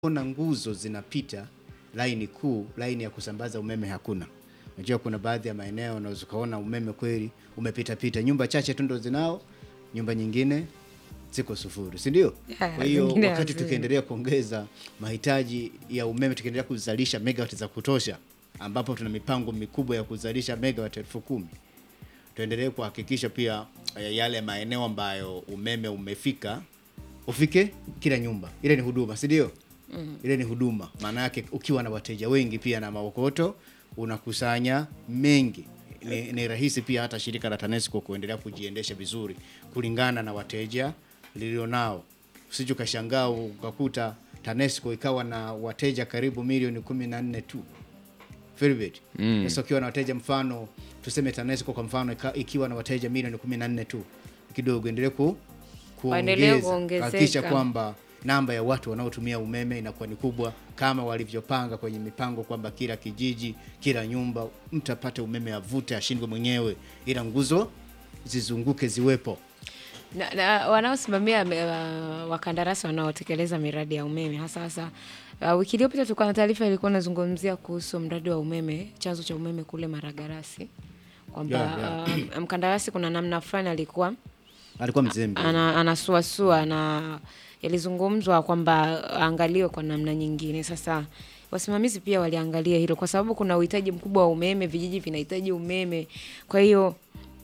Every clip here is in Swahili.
Kuna nguzo zinapita laini kuu, laini ya kusambaza umeme hakuna. Unajua kuna baadhi ya maeneo unaweza ukaona umeme kweli umepita pita, nyumba chache tu ndo zinao, nyumba nyingine ziko sufuri, si ndio? Yeah, Kwa hiyo zingine wakati hazina. tukiendelea kuongeza mahitaji ya umeme, tukiendelea kuzalisha megawati za kutosha, ambapo tuna mipango mikubwa ya kuzalisha megawati elfu kumi tuendelee kuhakikisha pia eh, yale maeneo ambayo umeme umefika ufike kila nyumba. Ile ni huduma, si ndio? Ile ni huduma. Maana yake ukiwa na wateja wengi pia na maokoto unakusanya mengi. Ni, ni rahisi pia hata shirika la TANESCO kuendelea kujiendesha vizuri kulingana na wateja lilionao. Usije ukashangaa ukakuta TANESCO ikawa na wateja karibu milioni kumi na nne tu Filbert. Sasa ukiwa na wateja mfano tuseme TANESCO kwa mfano ika- ikiwa na wateja milioni 14 tu kidogo endelee ku Waendelee kuongeza kuongezeka. hakikisha kwamba namba ya watu wanaotumia umeme inakuwa ni kubwa kama walivyopanga kwenye mipango kwamba kila kijiji, kila nyumba mtu apate umeme avute ashindwe mwenyewe, ila nguzo zizunguke ziwepo. na, na wanaosimamia uh, wakandarasi wanaotekeleza miradi ya umeme hasa hasa uh, wiki iliyopita tulikuwa na taarifa ilikuwa inazungumzia kuhusu mradi wa umeme chanzo cha umeme kule Maragarasi kwamba Yeah, uh, mkandarasi kuna namna fulani alikuwa Alikuwa mzembe. ana, anasuasua na yalizungumzwa kwamba aangaliwe kwa namna nyingine. Sasa wasimamizi pia waliangalia hilo, kwa sababu kuna uhitaji mkubwa wa umeme, vijiji vinahitaji umeme. Kwa hiyo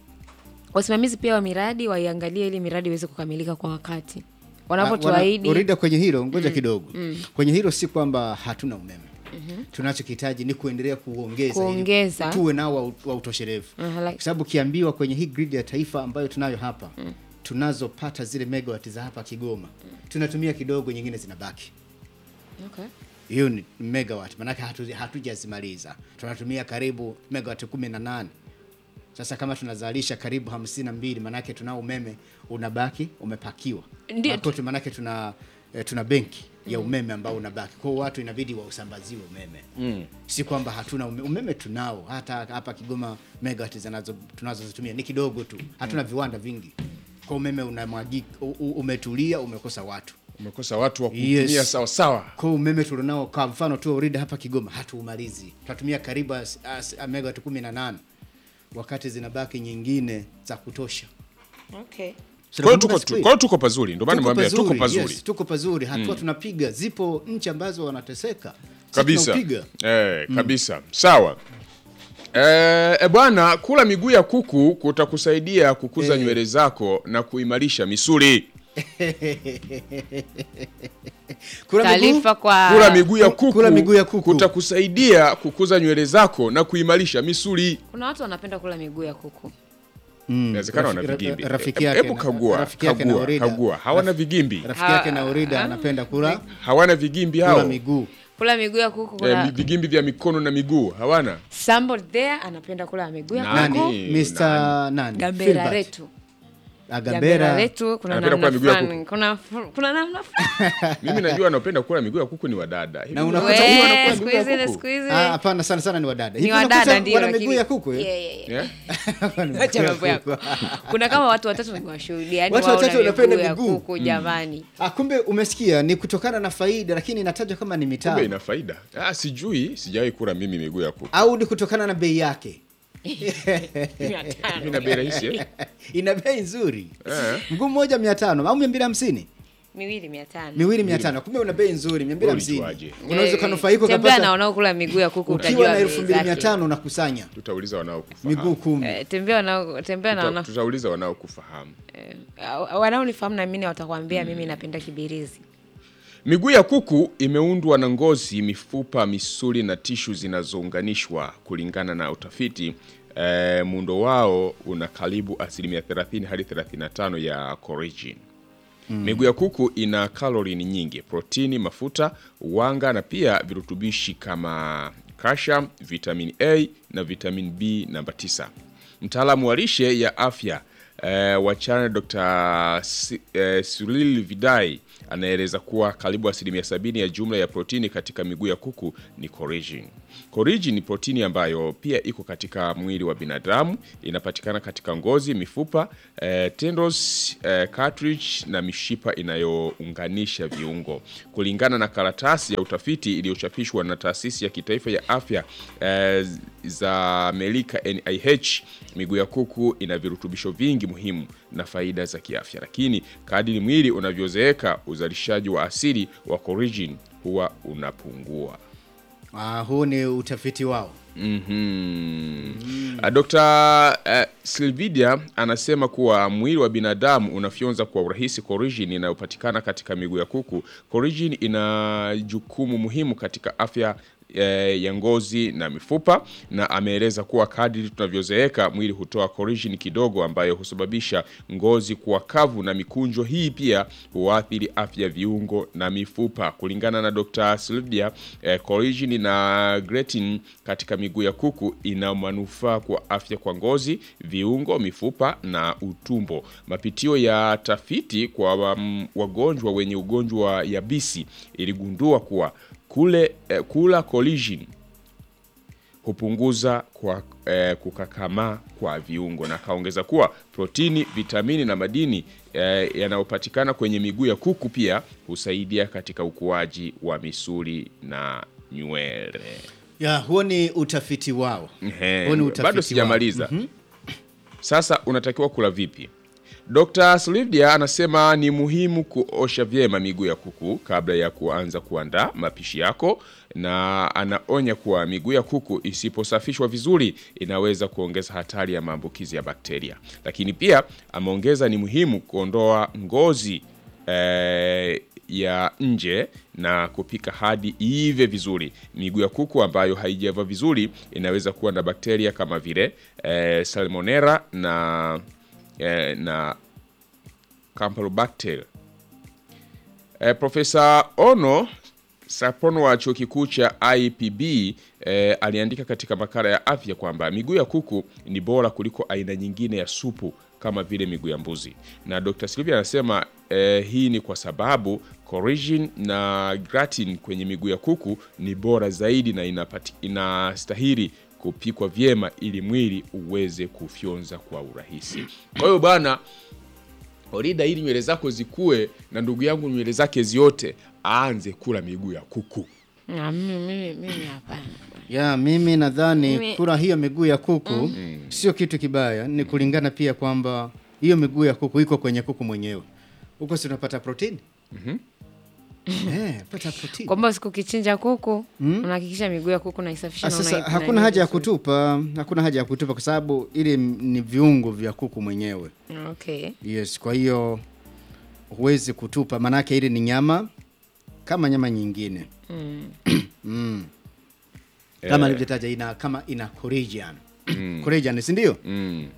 wasimamizi pia wa miradi waiangalie ili miradi iweze kukamilika kwa wakati wanapotuahidi. Urida kwenye hilo ngoja kidogo. Kwenye hilo si kwamba hatuna umeme. Tunachokihitaji ni kuendelea kuongeza ili Kuongeza. tuwe nao wa, wa utoshelevu. Aha, like- Kwa sababu ukiambiwa kwenye hii grid ya taifa ambayo tunayo hapa tunazopata zile megawati za hapa Kigoma tunatumia kidogo, nyingine zinabaki. Okay. Hiyo ni megawatt, maanake hatu- hatujazimaliza. Tunatumia karibu megawatt kumi na nane. Sasa kama tunazalisha karibu hamsini na mbili, maanake tunao umeme unabaki umepakiwa Ndio. Makote, maanake tuna eh, tuna benki ya umeme ambao unabaki. Kwa hiyo watu inabidi wausambaziwe umeme si kwamba hatuna umeme, umeme tunao. Hata hapa Kigoma megawatt zinazo tunazozitumia ni kidogo tu, hatuna viwanda vingi, kwa umeme unamwagika, u- u- umetulia, umekosa watu umekosa watu wa kutumia Yes. sawa sawa. kwa umeme tulionao kwa mfano tu Orida hapa Kigoma hatuumalizi, tunatumia karibu as- as- megawati 18 wakati zinabaki nyingine za kutosha. Okay. Kwa hiyo Tunakumbuka tuko siku hii? kwa hiyo tuko pazuri, ndio maana Tuko nimwambia tuko pazuri, pazuri yes, tuko pazuri, hatua tunapiga. Zipo nchi ambazo wanateseka Sisi kabisa tunaupiga. eh, kabisa sawa. Eh, e bwana, kula miguu ya kuku kutakusaidia kukuza Eh. nywele zako na kuimarisha misuli. Kula miguu, Taarifa kwa Kula miguu ya ku- kuku, kula miguu ya kuku. kutakusaidia kukuza nywele zako na kuimarisha misuli. kuna watu wanapenda kula miguu ya kuku. Mm, Inawezekana wana rafi- vigimbi. ra- rafiki E- yake Hebu na- kagua, rafiki yake na kagua, Orida. kagua. Hawana vigimbi, Rafiki yake na Orida anapenda kula hawana vigimbi kula hao. miguu. Kula miguu ya kuku Eh, kuna mi- vigimbi vya mikono na miguu hawana. somebody there anapenda kula miguu ya Nani? kuku. Nani? Mr. nani? Gambera Filbert. letu. Agambera. Gambera letu kuna Anapenda namna kula miguu ya fulani. Kuna kuna namna fulani. Mimi najua anapenda kula miguu ya kuku ni wadada. Hivi Na unajua unakuta huyu We, anakula siku miguu ya hizi ni kuku? siku hizi. Ah, hapana sana sana ni wadada. Ni Hivi wadada unakuta ndio wana lakini- miguu ya kuku eh? Yeah, yeah, yeah. Yeah? Acha mambo yako. Kuna kama watu watatu nimewashuhudia, yani Watu wao watatu na wanapenda miguu ya miguu. kuku jamani. Ah, kumbe umesikia ni kutokana na faida, lakini inatajwa kama ni Kumbe mitaa ina faida. Ah, sijui, sijawahi kula mimi miguu ya kuku. au ni kutokana na bei yake. Mia tano. Mimi na bei rahisi eh? Ina bei nzuri, Eh. mguu mmoja mia tano au mia mbili hamsini Miwili mia tano. miwili mia tano Kumbe una bei nzuri, mia mbili hamsini Ulijuaje? unaweza Eh, ukanufaika tembea na ukapata wanaokula miguu ya kuku ukiwa utajua na bei elfu mbili mia zake. tano unakusanya Tutauliza wanaokufahamu. miguu kumi. Eh, tembea wanao tembea na Tuta- wana Tutauliza wanaokufahamu. eh, wanaonifahamu na mimi watakwambia mimi napenda kibirizi. Miguu ya kuku imeundwa na ngozi, mifupa, misuli na tishu zinazounganishwa. Kulingana na utafiti eh, muundo wao una karibu asilimia 30 hadi 35 ya collagen. Miguu ya kuku ina kalori nyingi, protini, mafuta, wanga na pia virutubishi kama calcium, vitamin A na vitamin B namba 9. Mtaalamu wa lishe ya afya eh, wa China Dr. Si- eh, Cyril Vidai anaeleza kuwa karibu asilimia sabini ya jumla ya protini katika miguu ya kuku ni collagen. Collagen ni protini ambayo pia iko katika mwili wa binadamu, inapatikana katika ngozi, mifupa, eh, tendons, eh, cartilage na mishipa inayounganisha viungo. Kulingana na karatasi ya utafiti iliyochapishwa na taasisi ya kitaifa ya afya eh, za Amerika NIH, miguu ya kuku ina virutubisho vingi muhimu na faida za kiafya, lakini kadiri mwili unavyozeeka uzalishaji wa asili wa collagen huwa unapungua. Ah, huu ni utafiti wao. Mm. Dr. uh, Silvidia anasema kuwa mwili wa binadamu unafyonza kwa urahisi collagen inayopatikana katika miguu ya kuku. Collagen ina jukumu muhimu katika afya eh, ya ngozi na mifupa, na ameeleza kuwa kadri tunavyozeeka mwili hutoa collagen kidogo ambayo husababisha ngozi kuwa kavu na mikunjo. Hii pia huathiri afya ya viungo na mifupa. Kulingana na Dr. Silvia, eh, collagen na gelatin katika miguu ya kuku ina manufaa kwa afya kwa ngozi, viungo, mifupa na utumbo. Mapitio ya tafiti kwa um, wagonjwa wenye ugonjwa wa yabisi iligundua kuwa kule eh, kula collagen hupunguza kwa eh, kukakamaa kwa viungo, na akaongeza kuwa protini, vitamini na madini eh, yanayopatikana kwenye miguu ya kuku pia husaidia katika ukuaji wa misuli na nywele. Ya, huo ni utafiti wao. Ehe, Huo ni utafiti bado wao. sijamaliza. Sasa unatakiwa kula vipi? Dr. Slivdia anasema ni muhimu kuosha vyema miguu ya kuku kabla ya kuanza kuandaa mapishi yako, na anaonya kuwa miguu ya kuku isiposafishwa vizuri inaweza kuongeza hatari ya maambukizi ya bakteria. Lakini pia ameongeza ni muhimu kuondoa ngozi eh, ya nje na kupika hadi iive vizuri. Miguu ya kuku ambayo haijaiva vizuri inaweza kuwa na bakteria kama vile eh, salmonella na eh, na Campylobacter. Eh, Profesa Ono Sapono wa chuo kikuu cha IPB eh, aliandika katika makala ya afya kwamba miguu ya kuku ni bora kuliko aina nyingine ya supu kama vile miguu ya mbuzi, na Dr. Silvia anasema eh, hii ni kwa sababu collagen na gelatin kwenye miguu ya kuku ni bora zaidi na inapati, inastahili kupikwa vyema ili mwili uweze kufyonza kwa urahisi. Kwa hiyo bana Orida, ili nywele zako zikue na ndugu yangu nywele zake ziote, aanze kula miguu ya kuku. Ah, mimi mimi mimi hapana. Ya, mimi nadhani Mimi- kula hiyo miguu ya kuku sio kitu kibaya, ni kulingana pia kwamba hiyo miguu ya kuku iko kwenye kuku mwenyewe. Huko si unapata protini? Eh, pata protini. Kwamba siku kichinja kuku unahakikisha miguu ya kuku naisafisha Ah, na Sasa unai- hakuna nani haja ya vizuri. kutupa, hakuna haja ya kutupa kwa sababu ile m- ni viungo vya kuku mwenyewe. Okay. Yes, kwa hiyo huwezi kutupa, maanake ile ni nyama kama nyama nyingine mm. kama alivyotaja ina kama ina collagen collagen, si ndio? Mm.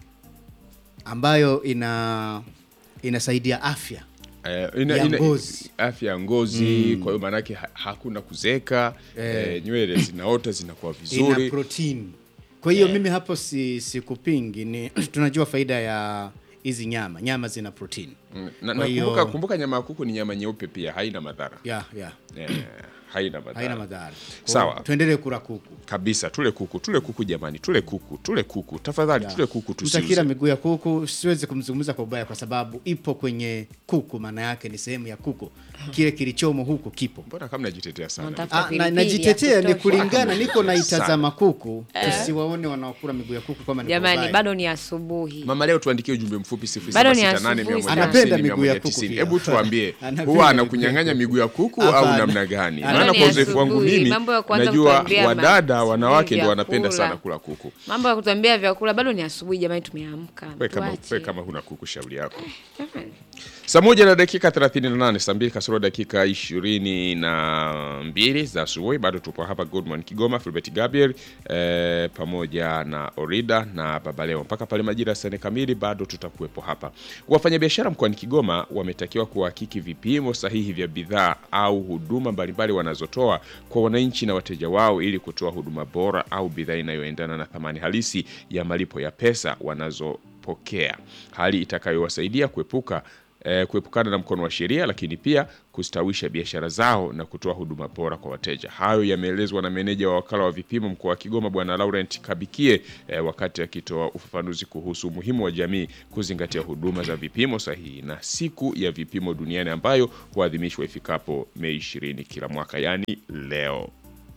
ambayo ina inasaidia afya Eh, ina, Ya ina, ngozi. afya ya ngozi kwa hiyo maanake ha, hakuna kuzeka eh, nywele zinaota zinakuwa ina vizuri protini. Kwa hiyo mimi hapo si sikupingi, ni tunajua faida ya hizi nyama, nyama zina protini Mm, na, Kwa na hiyo- kumbuka, kumbuka nyama ya kuku ni nyama nyeupe pia haina madhara ya ya eh, haina madhara haina madhara. Kwa Sawa. hiyo Tuendelee kula kuku. kabisa tule kuku tule kuku jamani tule kuku tule kuku tafadhali tule kuku Mtakila tusiuze miguu ya kuku, siwezi kumzungumza kwa ubaya kwa sababu ipo kwenye kuku, maana yake ni sehemu ya kuku. Kile kilichomo huku kipo. mbona kama najitetea sana Unatafuta Ah, na, pilipili najitetea ya ni kutosha. kulingana, niko naitazama kuku, tusiwaone wanaokula miguu ya kuku kama ni kwa Jamani, ubaya. bado ni asubuhi. mama leo tuandikie ujumbe mfupi Bado ni 0768 asubuhi sana. Anapenda miguu ya kuku 190. pia. hebu tuambie Anapenda huwa miguu ya anakunyang'anya kuku. miguu ya kuku Hapana. au namna gani Bado maana ni kwa uzoefu wangu asubuhi. mimi Mambo ya kuanza najua kutuambia wadada ma- wanawake sijui ndio wanapenda vyakula. sana kula kuku Mambo ya kutuambia vyakula bado ni asubuhi jamani, tumeamka. we kama, Tuache. we kama huna kuku shauri yako saa moja na dakika 38 saa mbili kasoro dakika ishirini na mbili za asubuhi bado tupo hapa Good Morning Kigoma Filbert Gabriel eh, pamoja na Orida na Baba Leo mpaka pale majira ya saa nne kamili bado tutakuwepo hapa wafanyabiashara mkoani Kigoma wametakiwa kuhakiki vipimo sahihi vya bidhaa au huduma mbalimbali wanazotoa kwa wananchi na wateja wao ili kutoa huduma bora au bidhaa inayoendana na thamani halisi ya malipo ya pesa wanazo kupokea, hali itakayowasaidia kuepuka eh, kuepukana na mkono wa sheria, lakini pia kustawisha biashara zao na kutoa huduma bora kwa wateja. Hayo yameelezwa na meneja wa wakala wa vipimo mkoa wa Kigoma Bwana Laurent Kabikie eh, wakati akitoa ufafanuzi kuhusu umuhimu wa jamii kuzingatia huduma za vipimo sahihi na siku ya vipimo duniani ambayo huadhimishwa ifikapo Mei 20 kila mwaka, yaani leo.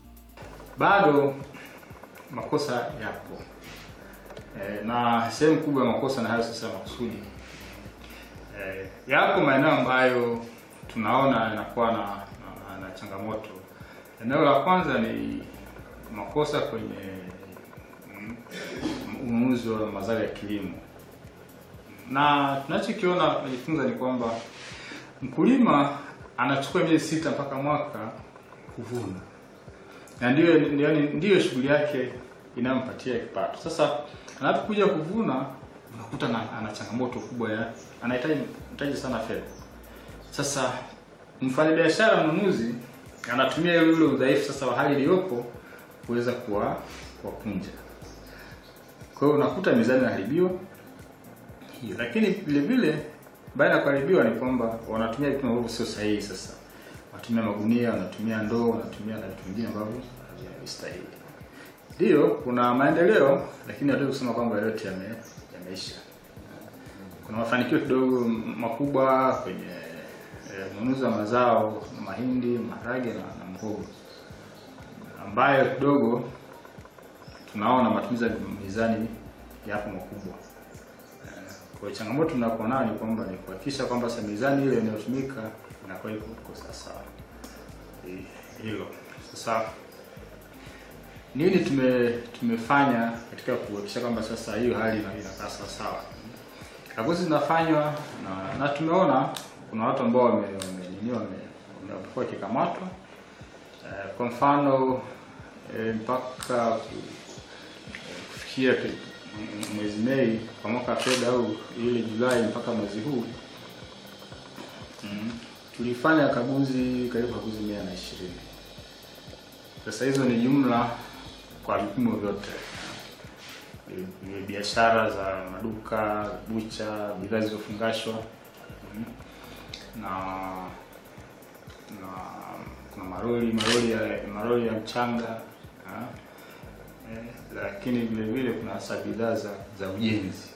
bado makosa yapo e, na sehemu kubwa ya makosa na hayo sasa makusudi e, yapo maeneo ambayo tunaona yanakuwa na, na, na changamoto. Eneo la kwanza ni makosa kwenye mm, ununuzi wa mazao ya kilimo, na tunachokiona tunajifunza ni kwamba mkulima anachukua miezi sita mpaka mwaka kuvuna na ndiyo ndiyo, ndiyo shughuli yake inayompatia kipato. Sasa anapokuja kuvuna unakuta na, ana changamoto kubwa ya anahitaji anahitaji sana fedha. Sasa mfanyabiashara mnunuzi anatumia ile ule udhaifu sasa wa hali iliyopo kuweza kuwa kuwapunja. Kwa hiyo unakuta mizani inaharibiwa hiyo, lakini vile vile baada ya kuharibiwa ni kwamba wanatumia vipimo ambavyo sio sahihi sasa wanatumia magunia, wanatumia ndoo, wanatumia na vitu vingine ambavyo havistahili. Ndio kuna maendeleo, lakini hatuwezi kusema kwamba yote yame, yameisha. Kuna mafanikio kidogo m- makubwa kwenye eh, ununuzi wa mazao mahindi, maharage na, na mhogo ambayo kidogo tunaona matumizi ya mizani yapo makubwa. Eh, Kwa hiyo changamoto tunakuwa nayo ni kwamba ni kuhakikisha kwamba sasa mizani ile inayotumika inakuwa iko iko sawasawa. Eh, Hilo sasa nini tume tumefanya katika kuhakikisha kwamba sasa hiyo hali ina- inakaa sawasawa. Kaguzi zinafanywa na, na tumeona kuna watu ambao wame wame- nini wame wamekuwa wakikamatwa Eh, kwa mfano eh, mpaka ku- kufikia ki- m- mwezi Mei kwa mwaka wa fedha au ile Julai mpaka mwezi huu mm, tulifanya kaguzi karibu kaguzi mia na ishirini. Sasa hizo ni jumla kwa vipimo vyote Ni- ni biashara za maduka, bucha, bidhaa zilizofungashwa mm, na na kuna maroli maroli ya maroli ya mchanga ah, eh, lakini vile vile kuna hasa bidhaa za, za ujenzi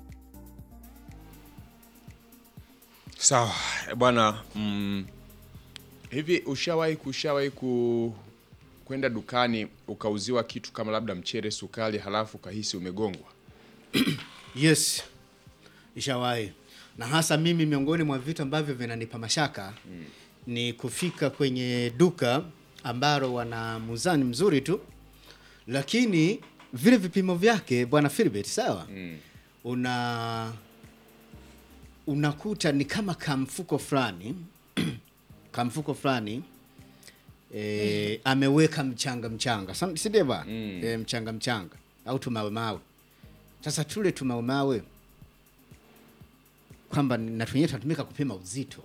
Sawa eh, bwana. Mm, hivi ushawahi kushawahi ku kwenda dukani ukauziwa kitu kama labda mchere, sukari, halafu ukahisi umegongwa? Yes, ishawahi na hasa mimi, miongoni mwa vitu ambavyo vinanipa mashaka ni kufika kwenye duka ambalo wana muzani mzuri tu, lakini vile vipimo vyake bwana Philbert, sawa una unakuta ni kama kamfuko fulani kamfuko fulani e, ameweka mchanga mchanga, Sa- si ndio bwana e, mchanga mchanga au tumawe mawe sasa tule tumaumawe kwamba na tunyewe tunatumika kupima uzito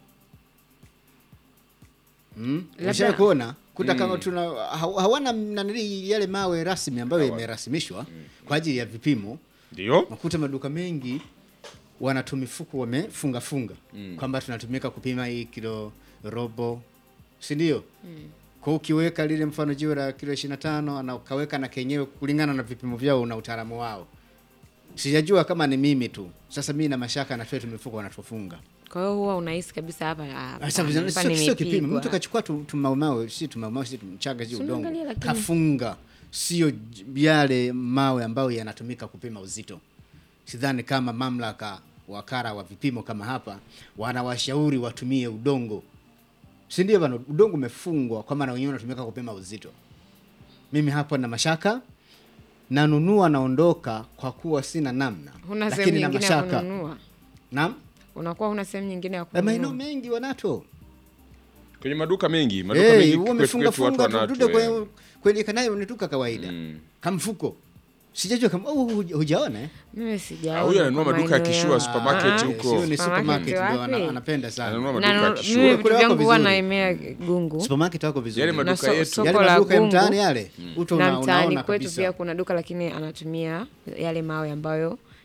mm? Labda- Ushawahi kuona kuta kama tuna ha- hawana nanili yale mawe rasmi ambayo yamerasimishwa kwa ajili ya vipimo. Ndio Makuta maduka mengi wana tu mifuko wamefunga funga kwamba tunatumika kupima hii kilo robo, si ndio? Kwa hiyo ukiweka lile mfano jiwe la kilo 25 na ukaweka na kenyewe kulingana na vipimo vyao na utaalamu wao. Sijajua kama ni mimi tu. Sasa mimi na mashaka na tu mifuko wanatufunga. Kwa hiyo huwa unahisi kabisa hapa hapa, Sasa hapa sio sio kipimo. nimepigwa. Mtu kachukua tu tumaumau, si tumaumau, si mchanga, si Si udongo. unaangalia lakini- Kafunga. Sio j- yale mawe ambayo yanatumika kupima uzito. Sidhani kama mamlaka wakara wa vipimo kama hapa wanawashauri watumie udongo. Si ndio bana, udongo umefungwa kwa maana wenyewe unatumika kupima uzito. Mimi hapo na mashaka nanunua naondoka kwa kuwa sina namna, Huna sehemu lakini na nyingine ya mashaka. kununua, Naam, unakuwa huna sehemu nyingine ya Eh, maeneo kununua. mengi wanato kwenye maduka mengi, maduka Hey, mengi huo kwetu umefunga kwetu watu funga tu, wanato. dude eh. kwenye kwenye kanayo ni duka kawaida kamfuko sijajua kama oh, huja- hujaona eh? Mimi sijaona. Ah, huyu ananunua kwa maduka ya maeneo Kishua ya- supermarket Ah, huko. sio ni supermarket Supermarket ndio ana- wapi? anapenda sana Ananunua Na maduka ya nu- Kishua. mimi Kule vitu wako vyangu huwa vizuri. naemea gungu supermarket wako vizuri Yale yale maduka so- yetu. soko yale la maduka ya Gungu mtaani yale uto na una- mtaani unaona kwetu kabisa pia kuna duka lakini anatumia yale mawe ambayo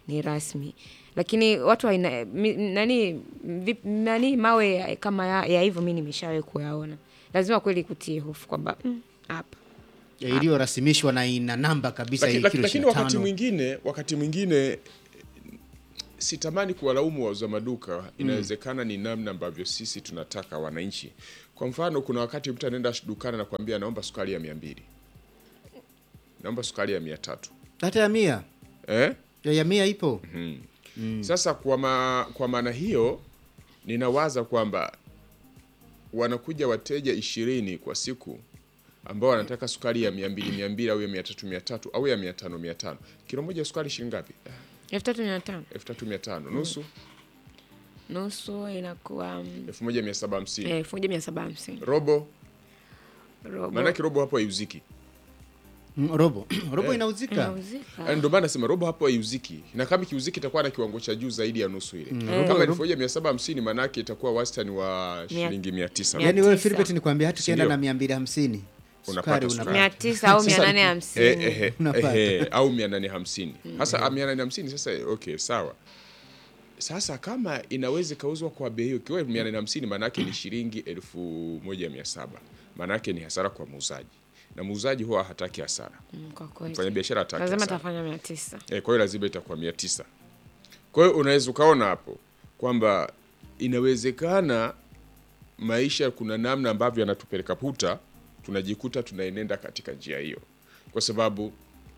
ni rasmi lakini watu waina, mi, nani, vip, nani mawe ya- kama ya, ya hivyo mi nimeshawahi kuyaona lazima kweli kutie hofu kwamba mm, hapa Ya iliyorasimishwa na ina namba kabisa Laki- hii laki- kilo lakini 25. wakati mwingine wakati mwingine eh, sitamani kuwalaumu wauza maduka inawezekana ni namna ambavyo sisi tunataka wananchi kwa mfano kuna wakati mtu anaenda dukani anakuambia naomba sukari ya mia mbili naomba sukari ya mia tatu hata ya mia eh? ya, ya mia ipo Sasa kwa, ma, kwa maana hiyo ninawaza kwamba wanakuja wateja ishirini kwa siku ambao wanataka sukari ya mia mbili mia mbili au ya mia tatu mia tatu au ya mia tano mia tano kilo moja ya sukari shilingi ngapi? elfu tatu mia tano elfu tatu mia tano nusu nusu inakuwa mm, elfu moja mia saba hamsini elfu moja mia saba hamsini robo robo maanake robo hapo haiuziki Mm, robo robo inauzika inauzika Yaani ndio maana nasema robo hapo haiuziki na kama ikiuziki itakuwa na kiwango cha juu zaidi ya nusu ile robo- kama elfu moja mia saba hamsini maanake itakuwa wastani wa Mia- shilingi mia tisa mia yaani wewe tisa. Philbert nikwambia hata ukienda Ndio. na mia mbili hamsini Unapata sukari sukari. unapata mia tisa au mia Sasa- nane Eh, hamsini eh, eh, Unapata. eh, au mia nane hamsini hasa mia nane hamsini sasa okay sawa sasa kama inaweza ikauzwa kwa bei hiyo ikiwa mia nane hamsini maanaake ni shilingi elfu moja mia saba maanaake ni hasara kwa muuzaji na muuzaji huwa hataki hasara Mm, kwa kweli mfanya biashara hataki lazima hasara tafanya mia tisa Eh, kwa hiyo lazima itakuwa mia tisa kwa hiyo unaweza ukaona hapo kwamba inawezekana maisha kuna namna ambavyo yanatupeleka puta tunajikuta tunaenenda katika njia hiyo kwa sababu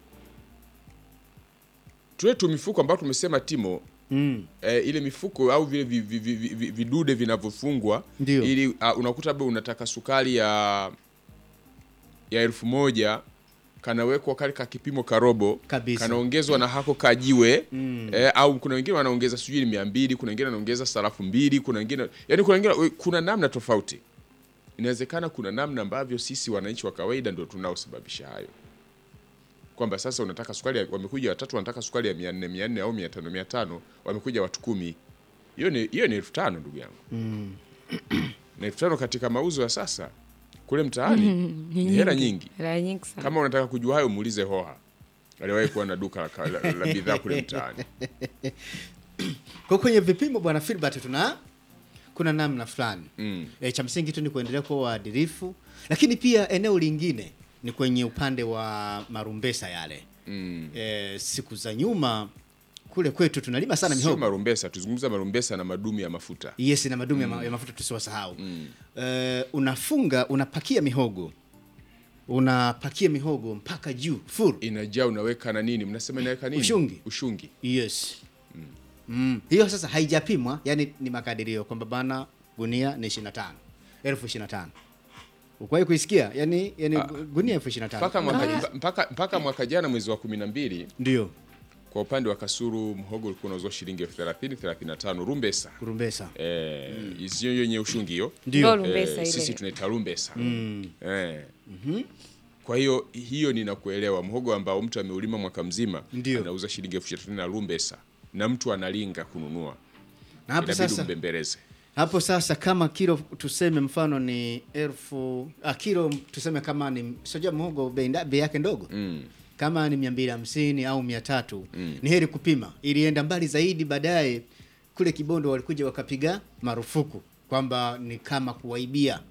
tule tu mifuko ambayo tumesema timo mm. eh, ile mifuko au vile vi- vi- vi- vi- vi- vidude vinavyofungwa Ndio. ili uh, unakuta labda unataka sukari ya ya elfu moja kanawekwa kale ka kipimo karobo Kabisa. kanaongezwa na hako kajiwe mm. eh, au kuna wengine wanaongeza sijui mia mbili kuna wengine wanaongeza sarafu mbili kuna wengine yani kuna wengine kuna namna tofauti inawezekana kuna namna ambavyo sisi wananchi wa kawaida ndio tunaosababisha hayo kwamba sasa unataka sukari ya- wamekuja watatu wanataka sukari ya mia nne mia nne au mia tano mia tano wamekuja watu kumi hiyo ni hiyo ni elfu tano ndugu yangu na elfu tano katika mauzo ya sasa kule mtaani ni hela nyingi hela nyingi sana kama unataka kujua hayo muulize hoha aliwahi kuwa na duka la, ka- la, la bidhaa kule mtaani kwa kwenye vipimo bwana Philbert tuna kuna namna fulani Mm. e, cha msingi tu ni kuendelea kuwa waadilifu lakini pia eneo lingine ni kwenye upande wa marumbesa yale Mm. e, siku za nyuma kule kwetu tunalima sana sio mihogo marumbesa tuzungumza marumbesa na madumu ya mafuta yes na madumu ya ma- ya mafuta tusiwasahau Eh, unafunga unapakia mihogo unapakia mihogo mpaka juu full inajaa unaweka na nini mnasema inaweka nini Ushungi. ushungi yes mm. hiyo sasa haijapimwa yani ni makadirio kwamba bana gunia ni 25 elfu 25 ukuwahi kuisikia yani, yani gunia elfu 25 mpaka mwaka, mpaka, mpaka mwaka jana mwezi wa kumi na mbili ndio kwa upande wa kasuru mhogo ulikuwa unauzwa shilingi elfu thelathini thelathini na tano rumbesa kurumbesa eh, isiyo yenye ushungi hiyo ndio Ndo lumbesa ile. sisi tunaita rumbesa eh. kwa hiyo hiyo ninakuelewa mhogo ambao mtu ameulima mwaka mzima Ndio. anauza shilingi elfu ishirini na rumbesa na mtu analinga kununua na hapo inabidi sasa umbembeleze hapo sasa kama kilo tuseme mfano ni elfu ah, kilo tuseme kama ni sijua mhogo bei nda- bei yake ndogo mm. kama ni mia mbili hamsini au mia tatu ni heri kupima ilienda mbali zaidi baadaye kule kibondo walikuja wakapiga marufuku kwamba ni kama kuwaibia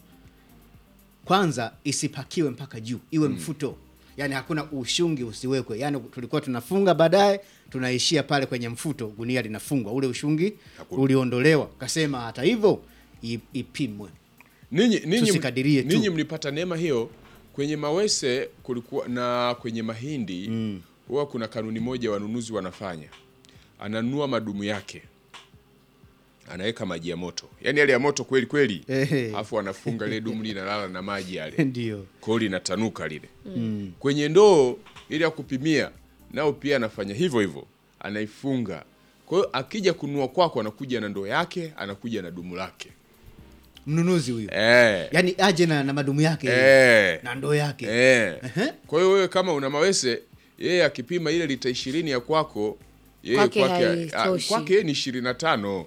kwanza isipakiwe mpaka juu iwe mfuto yaani hakuna ushungi usiwekwe yaani tulikuwa tunafunga baadaye tunaishia pale kwenye mfuto gunia linafungwa ule ushungi Hakuna. uliondolewa kasema hata hivyo i- ipimwe ninyi ninyi Tusikadirie tu. ninyi mlipata neema hiyo kwenye mawese kulikuwa na kwenye mahindi huwa kuna kanuni moja wanunuzi wanafanya ananunua madumu yake anaweka maji ya moto yaani yale ya moto kweli kweli Ehe. alafu anafunga lile dumu linalala na maji yale ndio kwao linatanuka lile kwenye ndoo ili ya kupimia nao pia anafanya hivyo hivyo anaifunga kwa hiyo akija kununua kwako anakuja na ndoo yake anakuja na dumu lake mnunuzi huyu eh. yaani aje na, na madumu yake Eh. na ndoo yake Eh. Ehe. Kwa hiyo wewe kama una mawese, yeye akipima ile lita ishirini ya kwako, yeye Kwake kwake haitoshi. ah, kwake yeye ni ishirini na tano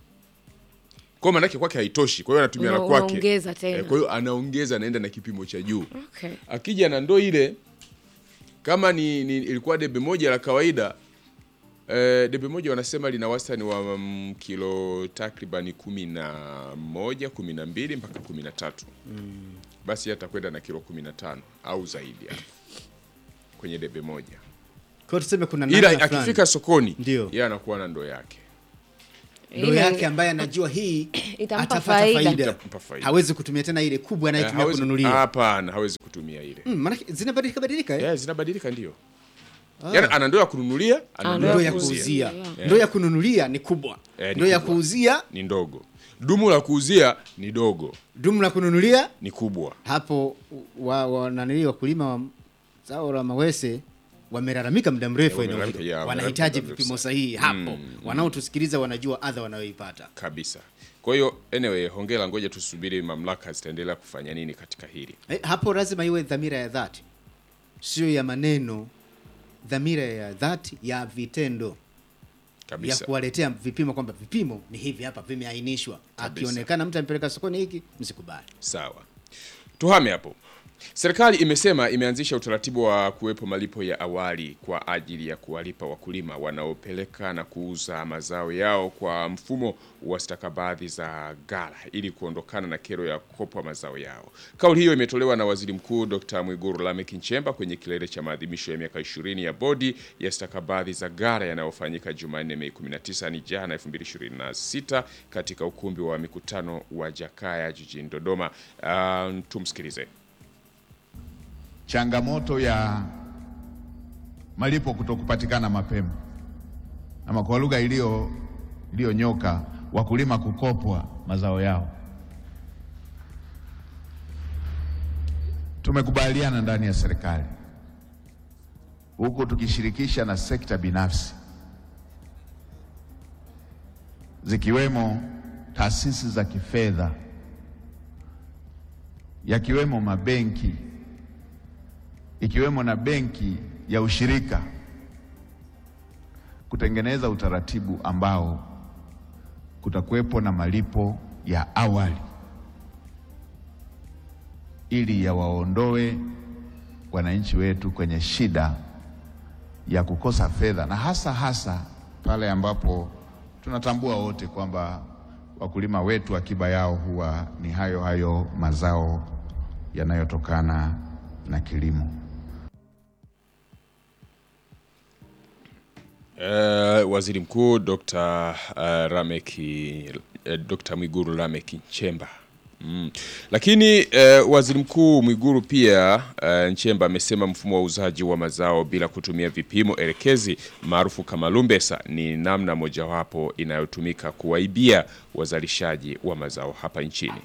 kwa maanake kwake haitoshi, kwa hiyo anatumia na Una- kwake unaongeza tena. Eh, kwa hiyo anaongeza, anaenda na kipimo cha juu. okay. Akija na ndoo ile, kama ni, ni ilikuwa debe moja la kawaida eh, debe moja wanasema lina wastani wa mm, kilo takribani kumi na moja kumi na mbili mpaka kumi na tatu basi atakwenda na kilo kumi na tano au zaidi hapo kwenye debe moja Kwa hiyo tuseme kuna ila namna fulani. akifika sokoni Ndio. yeye anakuwa na ndoo yake ndo Ile- yake ambaye anajua hii Itampa atapata faida. faida, Itampa faida. hawezi kutumia tena ile kubwa Eh, anayetumia hawezi- kununulia hapana hawezi kutumia ile mm, maanake zinabadilika badilika eh? yeah, zinabadilika ndio yaani ana ndoo ya kununulia ana Ah, ndoo ndoo ya ya kuuzia kuuzia Yeah. ndoo ya kununulia ni kubwa Eh, ni ndoo ya kubwa. kuuzia ni ndogo dumu la kuuzia ni dogo dumu la kununulia ni kubwa hapo wa, wa, nanili wakulima wa zao la mawese wamelalamika muda mrefu Eh, eneo wamelalamika, hilo yeah, wanahitaji wamelalamika vipimo muda sahihi hapo wanaotusikiliza wanajua adha wanayoipata kabisa kwa hiyo anyway hongera ngoja tusubiri mamlaka zitaendelea kufanya nini katika hili eh, hapo lazima iwe dhamira ya dhati sio ya maneno dhamira ya dhati ya vitendo ya kabisa kuwaletea vipimo kwamba vipimo ni hivi hapa vimeainishwa Kabisa. akionekana mtu amepeleka sokoni hiki msikubali sawa tuhame hapo serikali imesema imeanzisha utaratibu wa kuwepo malipo ya awali kwa ajili ya kuwalipa wakulima wanaopeleka na kuuza mazao yao kwa mfumo wa stakabadhi za ghala ili kuondokana na kero ya kukopwa mazao yao kauli hiyo imetolewa na waziri mkuu dr mwiguru lameck nchemba kwenye kilele cha maadhimisho ya miaka 20 ya bodi ya stakabadhi za ghala yanayofanyika jumanne mei 19 ni jana 2026 katika ukumbi wa mikutano wa jakaya jijini dodoma uh, tumsikilize changamoto ya malipo kutokupatikana mapema, ama kwa lugha iliyo iliyonyoka, wakulima kukopwa mazao yao. Tumekubaliana ndani ya serikali huku tukishirikisha na sekta binafsi zikiwemo taasisi za kifedha, yakiwemo mabenki ikiwemo na benki ya ushirika kutengeneza utaratibu ambao kutakuwepo na malipo ya awali ili yawaondoe wananchi wetu kwenye shida ya kukosa fedha, na hasa hasa pale ambapo tunatambua wote kwamba wakulima wetu akiba yao huwa ni hayo hayo mazao yanayotokana na kilimo. Uh, waziri mkuu Dr. uh, Rameki uh, Dr. Mwiguru Lameck Nchemba Mm. Lakini uh, waziri mkuu Mwiguru pia uh, Nchemba amesema mfumo wa uuzaji wa mazao bila kutumia vipimo elekezi maarufu kama lumbesa ni namna mojawapo inayotumika kuwaibia wazalishaji wa mazao hapa nchini.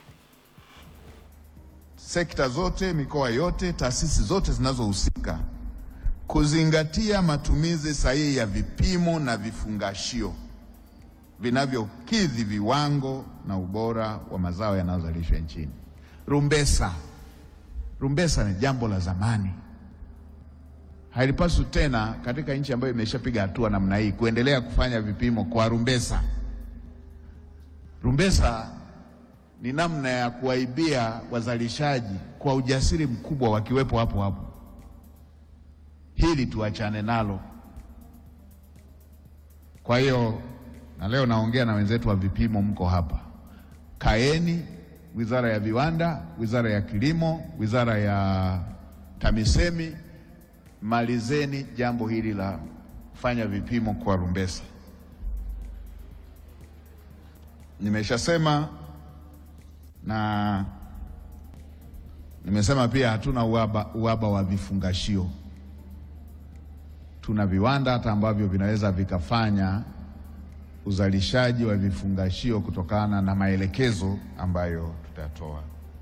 sekta zote, mikoa yote, taasisi zote zinazohusika kuzingatia matumizi sahihi ya vipimo na vifungashio vinavyokidhi viwango na ubora wa mazao yanayozalishwa nchini. Rumbesa, rumbesa ni jambo la zamani, halipaswi tena katika nchi ambayo imeshapiga hatua namna hii kuendelea kufanya vipimo kwa rumbesa. Rumbesa ni namna ya kuwaibia wazalishaji kwa ujasiri mkubwa wakiwepo hapo hapo. Hili tuachane nalo. Kwa hiyo na leo naongea na wenzetu wa vipimo, mko hapa, kaeni, Wizara ya Viwanda, Wizara ya Kilimo, Wizara ya TAMISEMI, malizeni jambo hili la kufanya vipimo kwa rumbesa. Nimeshasema na nimesema pia hatuna uhaba, uhaba wa vifungashio. Tuna viwanda hata ambavyo vinaweza vikafanya uzalishaji wa vifungashio kutokana na maelekezo ambayo tutatoa.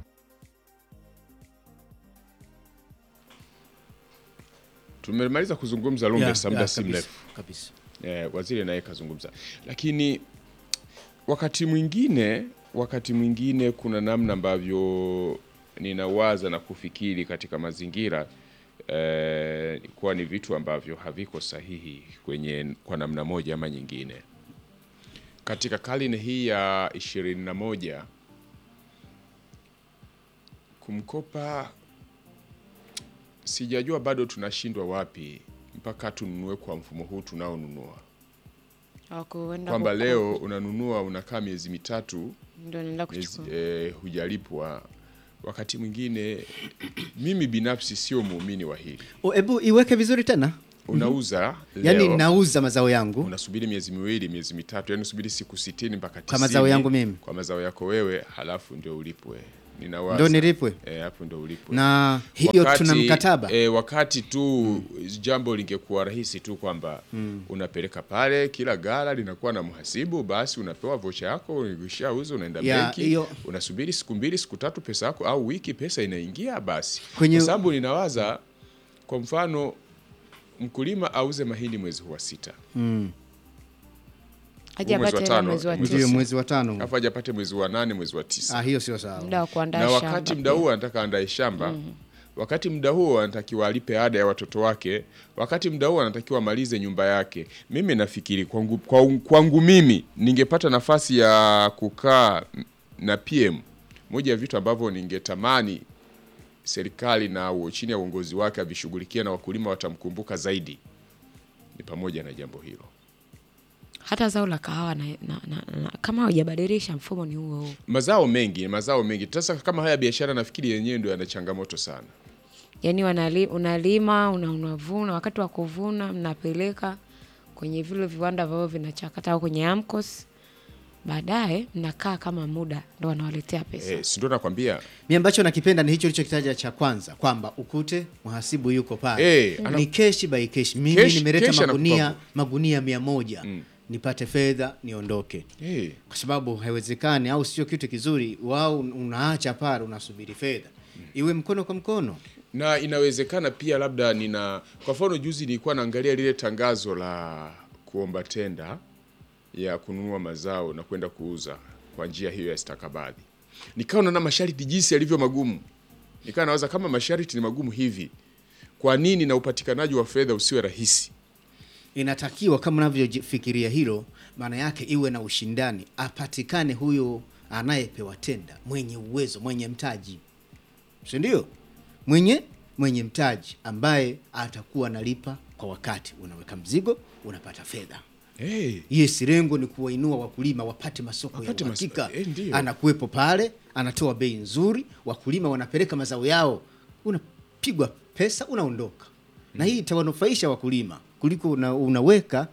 Tumemaliza kuzungumza lumbesa Yeah, muda yeah, si kabisa, mrefu. kabisa. eh, waziri naye kazungumza, lakini wakati mwingine wakati mwingine kuna namna ambavyo ninawaza na kufikiri katika mazingira eh, kuwa ni vitu ambavyo haviko sahihi kwenye kwa namna moja ama nyingine katika karne hii ya ishirini na moja kumkopa sijajua bado tunashindwa wapi mpaka tununue kwa mfumo huu tunaonunua hawakuenda kwamba huko. leo unanunua unakaa miezi mitatu ndio naenda miezi, kuchukua eh, hujalipwa. Wakati mwingine mimi binafsi sio muumini wa hili. O, Hebu iweke vizuri tena, Unauza yaani leo, nauza mazao yangu unasubiri miezi miwili miezi mitatu, yani unasubiri siku sitini mpaka Kwa mazao 90 yangu mimi. kwa mazao yako wewe, halafu ndio ulipwe. Ninawaza ndo nilipwe, eh, hapo ndio ulipwe na hiyo tuna mkataba e, wakati tu jambo lingekuwa rahisi tu kwamba unapeleka pale, kila gala linakuwa na mhasibu, basi unapewa vocha yako, ukishauza unaenda Ya, benki, hiyo- unasubiri siku mbili siku tatu, pesa yako au wiki, pesa inaingia basi. Kwenye- Kwa sababu ninawaza kwa mfano mkulima auze mahindi mwezi wa sita haja mwezi wa apate hela tano, mwezi wa mwezi ndio tisa mwezi wa tano. alafu ajapate mwezi wa nane mwezi wa tisa Ah, hiyo sio sawa. muda wa kuandaa na shamba wakati pia. mda huo anataka andae shamba wakati mda huo anatakiwa alipe ada ya watoto wake wakati mda huo anatakiwa amalize nyumba yake mimi nafikiri kwangu, kwangu, kwangu mimi ningepata nafasi ya kukaa na pm moja ya vitu ambavyo ningetamani serikali na uo- chini ya uongozi wake avishughulikia na wakulima watamkumbuka zaidi ni pamoja na jambo hilo hata zao la kahawa na, na, na, na, kama hawajabadilisha mfumo ni huo huo mazao mengi mazao mengi sasa kama haya biashara nafikiri yenyewe ndio yana changamoto sana yaani wanali, unalima una, unavuna wakati wa kuvuna mnapeleka kwenye vile viwanda ambavyo vinachakata au kwenye amcos baadaye mnakaa kama muda ndo wanawaletea pesa eh, si ndio nakwambia Mi ambacho nakipenda ni hicho ulichokitaja cha kwanza kwamba ukute mhasibu yuko pale Eh, ana- ni keshi by keshi. Mimi Keshi- nimeleta keshi magunia anakupa- magunia mia moja nipate fedha niondoke, eh. kwa sababu haiwezekani, au sio kitu kizuri. Wao unaacha pale unasubiri fedha iwe mkono kwa mkono. na inawezekana pia labda nina kwa mfano juzi nilikuwa naangalia lile tangazo la kuomba tenda ya kununua mazao na kwenda kuuza kwa njia hiyo ya stakabadhi nikawa naona masharti jinsi yalivyo magumu nikawa nawaza kama masharti ni magumu hivi kwa nini na upatikanaji wa fedha usiwe rahisi Inatakiwa kama unavyofikiria hilo, maana yake iwe na ushindani, apatikane huyo anayepewa tenda mwenye uwezo, mwenye mtaji, si ndio? Mwenye mwenye mtaji ambaye atakuwa analipa kwa wakati, unaweka mzigo, unapata fedha. hey. Yes, lengo ni kuwainua wakulima wapate masoko Wapate ya mas- uhakika. eh, ndio. Anakuwepo pale, anatoa bei nzuri, wakulima wanapeleka mazao yao, unapigwa pesa, unaondoka na hii itawanufaisha wakulima kuliko una, unaweka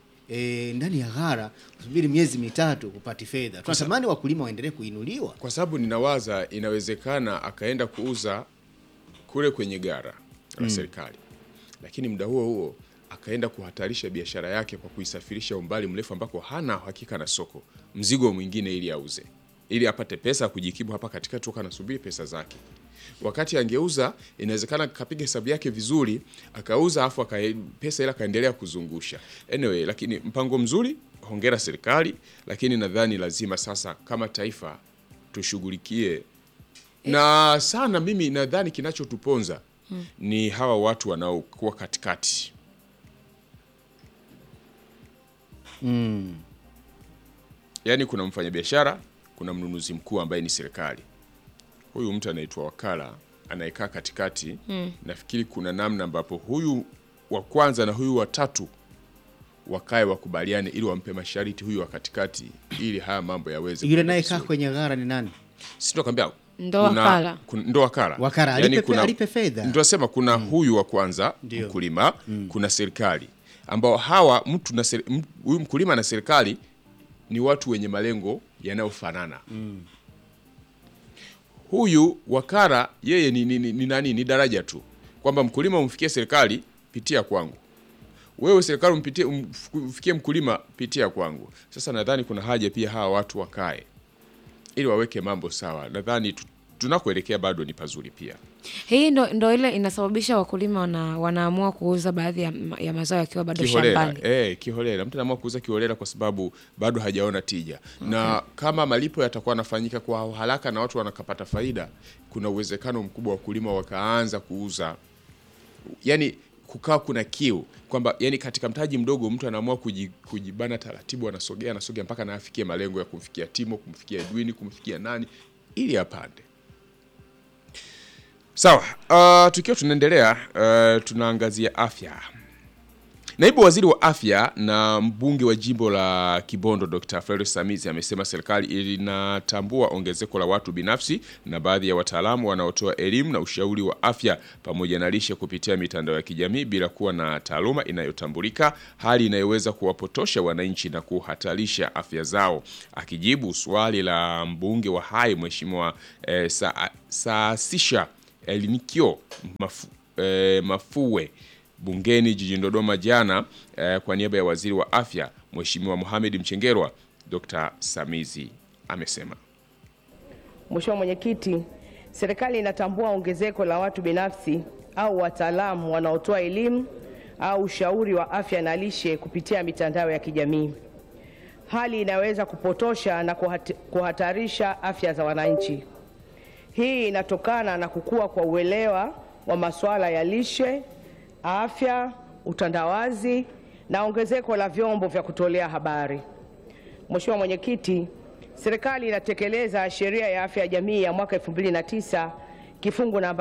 e, ndani ya ghara kusubiri miezi mitatu kupati fedha. Tunatamani wakulima waendelee kuinuliwa. kwa sababu ninawaza inawezekana akaenda kuuza kule kwenye gara la serikali, lakini muda huo huo akaenda kuhatarisha biashara yake kwa kuisafirisha umbali mrefu ambako hana hakika na soko, mzigo mwingine ili auze, ili apate pesa ya kujikimu hapa katikati, toka anasubiri pesa zake. Wakati angeuza, inawezekana akapiga hesabu yake vizuri, akauza afu aka pesa ile akaendelea kuzungusha. Anyway, lakini mpango mzuri, hongera serikali, lakini nadhani lazima sasa kama taifa tushughulikie na sana. Mimi nadhani kinachotuponza ni hawa watu wanaokuwa katikati yaani kuna mfanyabiashara, kuna mnunuzi mkuu ambaye ni serikali. Huyu mtu anaitwa wakala anayekaa katikati. Nafikiri kuna namna ambapo huyu wa kwanza na huyu wa tatu wakae wakubaliane, ili wampe masharti huyu wa katikati, ili haya mambo yaweze Yule kwenda naye kaa vizuri. kwenye ghara ni nani? Si tunakwambia Ndo kuna- wakala. kuna- ndo wakala Wakala, Yaani alipe- kuna- alipe fedha. Ndio nasema kuna huyu wa kwanza Ndio. mkulima, kuna serikali ambao hawa mtu na seri- m- huyu mkulima na serikali ni watu wenye malengo yanayofanana. Huyu wakala yeye ni, ni, ni, ni nani? Ni daraja tu, kwamba mkulima umfikie serikali, pitia kwangu wewe serikali umpitie umf- umfikie mkulima pitia kwangu. Sasa nadhani kuna haja pia hawa watu wakae ili waweke mambo sawa. Nadhani tu- tunakoelekea bado ni pazuri pia. hii ndo, ndo ile inasababisha wakulima wana, wanaamua kuuza baadhi ya, ma- ya mazao yakiwa bado Kiholela, shambani eh, kiholela. Mtu anaamua kuuza kiholela kwa sababu bado hajaona tija, na kama malipo yatakuwa yanafanyika kwa haraka na watu wanakapata faida, kuna uwezekano mkubwa wakulima wakaanza kuuza yani kukaa kuna kiu kwamba yani katika mtaji mdogo mtu anaamua kuji- kujibana taratibu, anasogea anasogea mpaka anafikia malengo ya kumfikia Timo, kumfikia Edwin, kumfikia nani ili apande. Sawa, uh, tukiwa tunaendelea uh, tunaangazia afya. Naibu Waziri wa Afya na mbunge wa jimbo la Kibondo Dr. Frederick Samizi amesema serikali inatambua ongezeko la watu binafsi na baadhi ya wataalamu wanaotoa elimu na ushauri wa afya pamoja na lishe kupitia mitandao ya kijamii bila kuwa na taaluma inayotambulika, hali inayoweza kuwapotosha wananchi na kuhatarisha afya zao. Akijibu swali la mbunge wa Hai Mheshimiwa eh, Sa Saasisha Elinikio mafu, eh, Mafue bungeni jijini Dodoma jana eh, kwa niaba ya waziri wa afya Mheshimiwa Mohamed Mchengerwa, Dr. Samizi amesema Mheshimiwa Mwenyekiti, serikali inatambua ongezeko la watu binafsi au wataalamu wanaotoa elimu au ushauri wa afya na lishe kupitia mitandao ya kijamii, hali inaweza kupotosha na kuhat- kuhatarisha afya za wananchi. Hii inatokana na kukua kwa uelewa wa masuala ya lishe, afya, utandawazi na ongezeko la vyombo vya kutolea habari. Mheshimiwa Mwenyekiti, serikali inatekeleza sheria ya afya ya jamii ya mwaka 2009 kifungu namba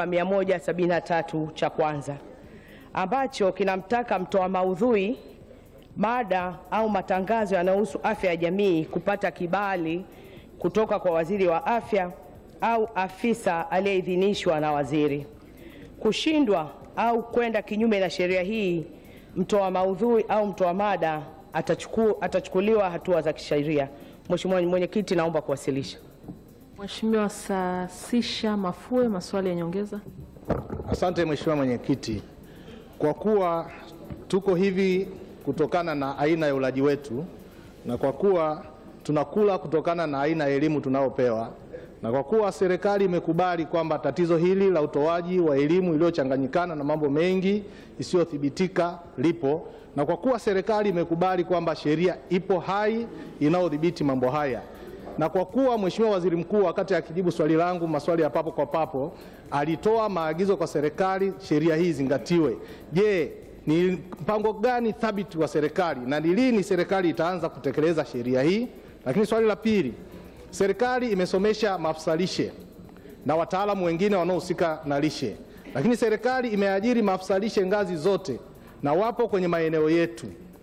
173 cha kwanza ambacho kinamtaka mtoa maudhui, mada au matangazo yanayohusu afya ya jamii kupata kibali kutoka kwa waziri wa afya au afisa aliyeidhinishwa na waziri. Kushindwa au kwenda kinyume na sheria hii, mtoa maudhui au mtoa mada atachuku, atachukuliwa hatua za kisheria. Mheshimiwa Mwenyekiti, naomba kuwasilisha. Mheshimiwa Saasisha Mafue, maswali ya nyongeza. Asante Mheshimiwa Mwenyekiti, kwa kuwa tuko hivi kutokana na aina ya ulaji wetu na kwa kuwa tunakula kutokana na aina ya elimu tunayopewa na kwa kuwa serikali imekubali kwamba tatizo hili la utoaji wa elimu iliyochanganyikana na mambo mengi isiyothibitika lipo na kwa kuwa serikali imekubali kwamba sheria ipo hai inayodhibiti mambo haya na kwa kuwa Mheshimiwa Waziri Mkuu wakati akijibu swali langu maswali ya papo kwa papo alitoa maagizo kwa serikali sheria hii izingatiwe. Je, ni mpango gani thabiti wa serikali na ni lini serikali itaanza kutekeleza sheria hii? Lakini swali la pili, serikali imesomesha maafisa lishe na wataalamu wengine wanaohusika na lishe, lakini serikali imeajiri maafisa lishe ngazi zote na wapo kwenye maeneo yetu.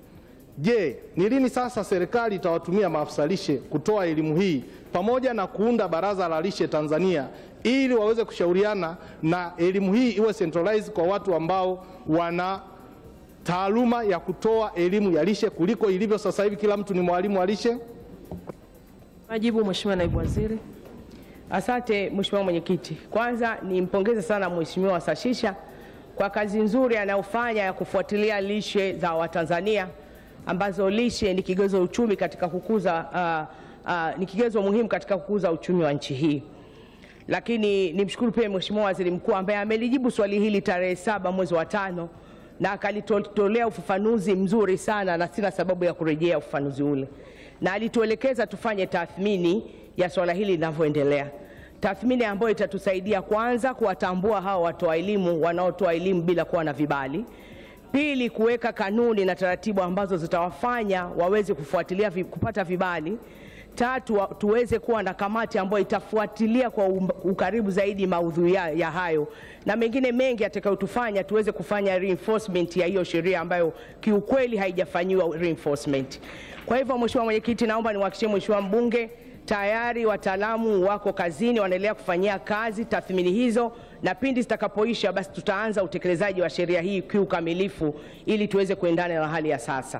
Je, ni lini sasa serikali itawatumia maafisa lishe kutoa elimu hii pamoja na kuunda baraza la lishe Tanzania ili waweze kushauriana na elimu hii iwe centralized kwa watu ambao wana taaluma ya kutoa elimu ya lishe kuliko ilivyo sasa hivi kila mtu ni mwalimu wa lishe? Majibu Mheshimiwa Naibu Waziri. Asante Mheshimiwa Mwenyekiti. Kwanza nimpongeze sana Mheshimiwa Sashisha kwa kazi nzuri anayofanya ya kufuatilia lishe za Watanzania ambazo lishe ni kigezo uchumi katika kukuza uh, uh, ni kigezo muhimu katika kukuza uchumi wa nchi hii. Lakini nimshukuru pia Mheshimiwa Waziri Mkuu ambaye amelijibu swali hili tarehe saba mwezi wa tano na akalitolea ufafanuzi mzuri sana, na sina sababu ya kurejea ufafanuzi ule, na alituelekeza tufanye tathmini ya swala hili linavyoendelea, tathmini ambayo itatusaidia kwanza kuwatambua hawa watoa elimu wanaotoa elimu bila kuwa na vibali Pili, kuweka kanuni na taratibu ambazo zitawafanya waweze kufuatilia vi, kupata vibali. Tatu, wa- tuweze kuwa na kamati ambayo itafuatilia kwa um- ukaribu zaidi maudhui ya, ya hayo na mengine mengi yatakayotufanya tuweze kufanya reinforcement ya hiyo sheria ambayo kiukweli haijafanyiwa reinforcement. Kwa hivyo, Mheshimiwa Mwenyekiti, naomba niwahakikishie Mheshimiwa mbunge tayari wataalamu wako kazini, wanaendelea kufanyia kazi tathmini hizo, na pindi zitakapoisha, basi tutaanza utekelezaji wa sheria hii kiukamilifu ili tuweze kuendana na hali ya sasa.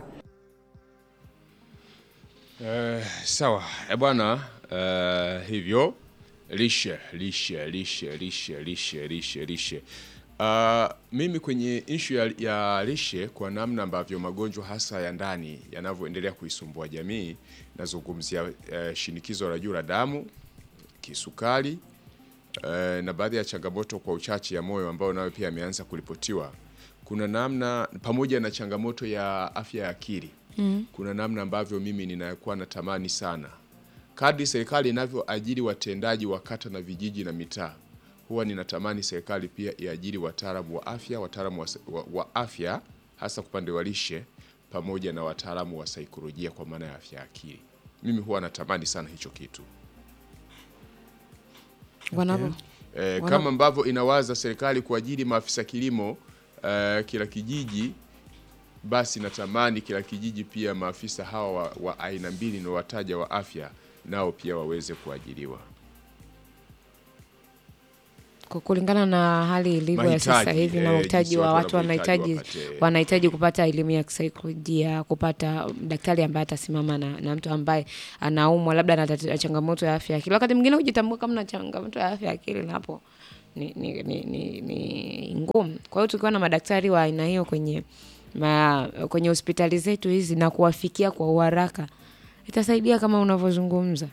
Eh, sawa e bwana eh, hivyo lishe lishe lishe lishe lishe lishe lishe Uh, mimi kwenye ishu ya, ya lishe kwa namna ambavyo magonjwa hasa ya ndani yanavyoendelea kuisumbua jamii nazungumzia eh, shinikizo la juu la damu kisukari eh, na baadhi ya changamoto kwa uchache ya moyo ambayo nayo pia ameanza kuripotiwa kuna namna pamoja na changamoto ya afya ya akili mm. kuna namna ambavyo mimi ninakuwa natamani sana kadri serikali inavyoajiri watendaji wa kata na vijiji na mitaa huwa ninatamani serikali pia iajiri wataalamu wa afya wataalamu wa, wa, wa afya hasa upande wa lishe pamoja na wataalamu wa saikolojia kwa maana ya afya ya akili mimi huwa natamani sana hicho kitu Wanapo Eh, Wana- kama ambavyo inawaza serikali kuajiri maafisa kilimo eh, kila kijiji basi natamani kila kijiji pia maafisa hawa wa, wa aina mbili na wataja wa afya nao pia waweze kuajiriwa. Kwa kulingana na hali ilivyo ya sasa Mahitaji, hivi na eh, uhitaji jinsi wa watu watu wanahitaji wanavyohitaji wapate- wanahitaji kupata elimu ya kisaikolojia, kupata daktari ambaye atasimama na, na mtu ambaye anaumwa labda na tati- changamoto ya afya ya akili. Wakati mwingine hujitambua kama na changamoto ya afya ya akili, na hapo ni, ni, ni, ni, ni ngumu. Kwa hiyo tukiwa na madaktari wa aina hiyo kwenye ma, kwenye hospitali zetu hizi na kuwafikia kwa uharaka itasaidia kama unavyozungumza.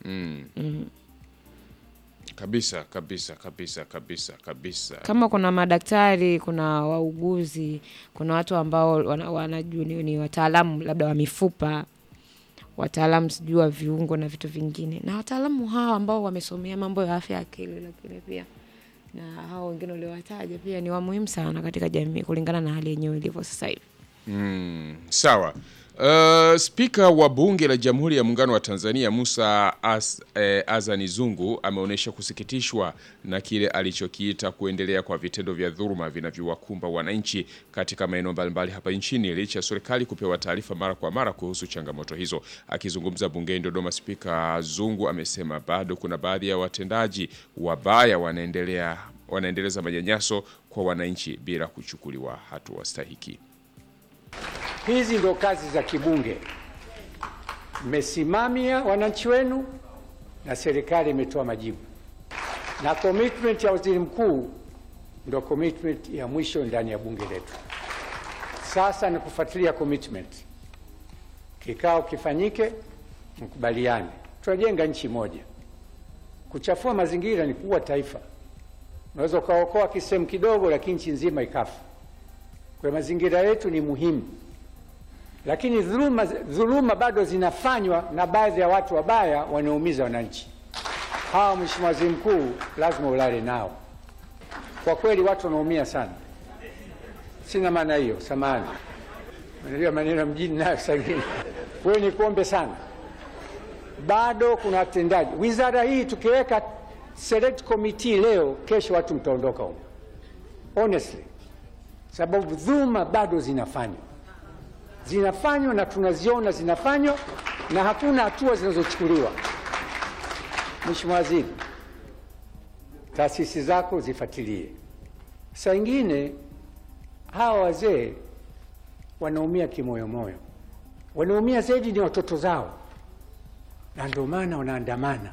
Kabisa kabisa kabisa kabisa kabisa. kama kuna madaktari, kuna wauguzi, kuna watu ambao wana- wanajua ni, ni wataalamu labda wa mifupa, wataalamu sijui wa viungo na vitu vingine, na wataalamu hawa ambao wamesomea mambo ya afya ya akili, lakini pia na hao wengine uliowataja pia ni wa muhimu sana katika jamii kulingana na hali yenyewe ilivyo sasa hivi. Mm, sawa. Uh, Spika wa Bunge la Jamhuri ya Muungano wa Tanzania Musa As, eh, Azani Zungu ameonyesha kusikitishwa na kile alichokiita kuendelea kwa vitendo vya dhuluma vinavyowakumba wananchi katika maeneo mbalimbali hapa nchini licha ya serikali kupewa taarifa mara kwa mara kuhusu changamoto hizo. Akizungumza bungeni Dodoma, Spika Zungu amesema bado kuna baadhi ya watendaji wabaya wanaendelea wanaendeleza manyanyaso kwa wananchi bila kuchukuliwa hatua stahiki. Hizi ndo kazi za kibunge. Mmesimamia wananchi wenu na serikali imetoa majibu, na commitment ya waziri mkuu ndo commitment ya mwisho ndani ya bunge letu. Sasa ni kufuatilia commitment, kikao kifanyike, mkubaliane, tunajenga nchi moja. Kuchafua mazingira ni kuua taifa. Unaweza ukaokoa kisehemu kidogo, lakini nchi nzima ikafa. Kwa hiyo mazingira yetu ni muhimu lakini dhuluma, dhuluma bado zinafanywa na baadhi ya watu wabaya wanaoumiza wananchi. Hawa, Mheshimiwa Waziri Mkuu, lazima ulale nao. Kwa kweli watu wanaumia sana. Sina maana hiyo, samahani, unajua maneno ya mjini nayo saa ingine. Kwa hiyo nikuombe sana, bado kuna watendaji. Wizara hii tukiweka select committee leo, kesho watu mtaondoka huko, honestly, sababu dhuluma bado zinafanywa zinafanywa na tunaziona zinafanywa na hakuna hatua zinazochukuliwa. Mheshimiwa Waziri, taasisi zako zifuatilie. Saa ingine hawa wazee wanaumia kimoyomoyo, wanaumia zaidi ni watoto zao, na ndio maana wanaandamana,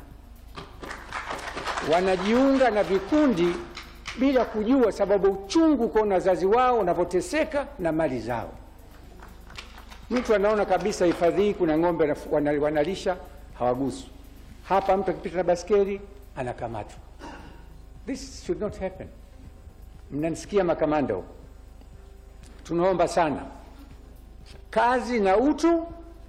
wanajiunga na vikundi bila kujua, sababu uchungu kuona wazazi wao wanavyoteseka na mali zao. Mtu anaona kabisa hifadhi hii kuna ng'ombe wanaf- wana- wanalisha, hawaguswi. Hapa mtu akipita na baskeli anakamatwa. This should not happen. Mnanisikia makamanda huko? Tunaomba sana kazi na utu,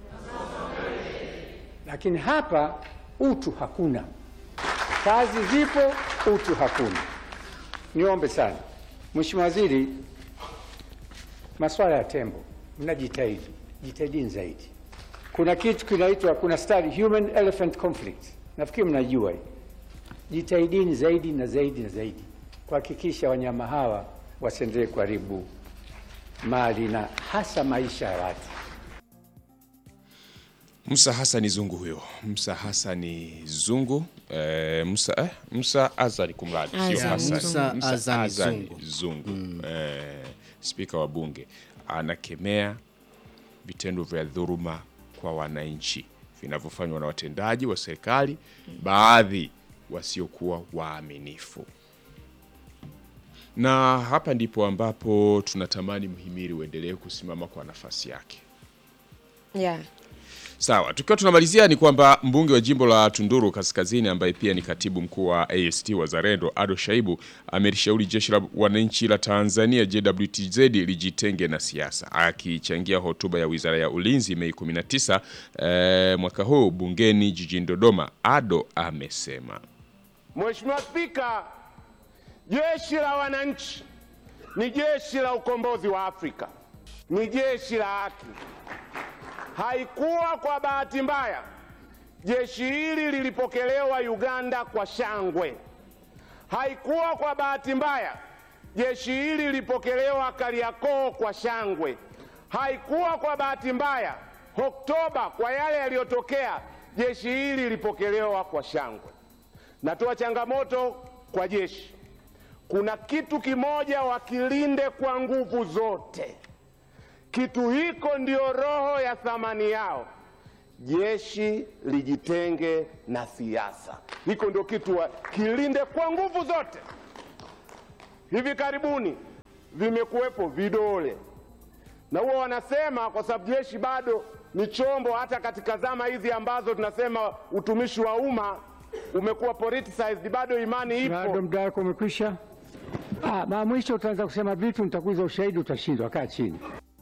lakini hapa utu hakuna. Kazi zipo, utu hakuna. Niombe sana Mheshimiwa Waziri, masuala ya tembo mnajitahidi, jitahidini zaidi. Kuna kitu kinaitwa, kuna study human elephant conflict, nafikiri mnajua hii. Jitahidini zaidi na zaidi na zaidi kuhakikisha wanyama hawa wasiendelee kuharibu mali na hasa maisha ya watu. Musa Hasani Zungu huyo, Musa Hasani Zungu eh, Musa, eh, Musa Azani kumradi, sio Azani Hasani. Musa Musa Azani Azani Zungu. Zungu eh, spika wa bunge anakemea vitendo vya dhuluma kwa wananchi vinavyofanywa na watendaji wa serikali, baadhi wasiokuwa waaminifu. Na hapa ndipo ambapo tunatamani mhimili uendelee kusimama kwa nafasi yake. Yeah. Sawa, tukiwa tunamalizia ni kwamba mbunge wa jimbo la Tunduru Kaskazini ambaye pia ni katibu mkuu wa AST Wazalendo Ado Shaibu amelishauri jeshi la wananchi la Tanzania JWTZ lijitenge na siasa. Akichangia hotuba ya Wizara ya Ulinzi Mei 19 eh, mwaka huu bungeni jijini Dodoma, Ado amesema Mheshimiwa Spika, jeshi la wananchi ni jeshi la ukombozi wa Afrika, ni jeshi la haki. Haikuwa kwa bahati mbaya jeshi hili lilipokelewa Uganda kwa shangwe. Haikuwa kwa bahati mbaya jeshi hili lilipokelewa Kariakoo kwa shangwe. Haikuwa kwa bahati mbaya, Oktoba kwa yale yaliyotokea, jeshi hili lilipokelewa kwa shangwe. Natoa changamoto kwa jeshi, kuna kitu kimoja wakilinde kwa nguvu zote. Kitu hiko ndio roho ya thamani yao. Jeshi lijitenge na siasa, hiko ndio kitu wakilinde kwa nguvu zote. Hivi karibuni vimekuwepo vidole, na huwa wanasema kwa sababu jeshi bado ni chombo, hata katika zama hizi ambazo tunasema utumishi wa umma umekuwa politicized, bado imani Bado ipo. muda wako umekwisha. Ah, mara mwisho utaanza kusema vitu, nitakuuliza ushahidi, utashindwa. Kaa chini.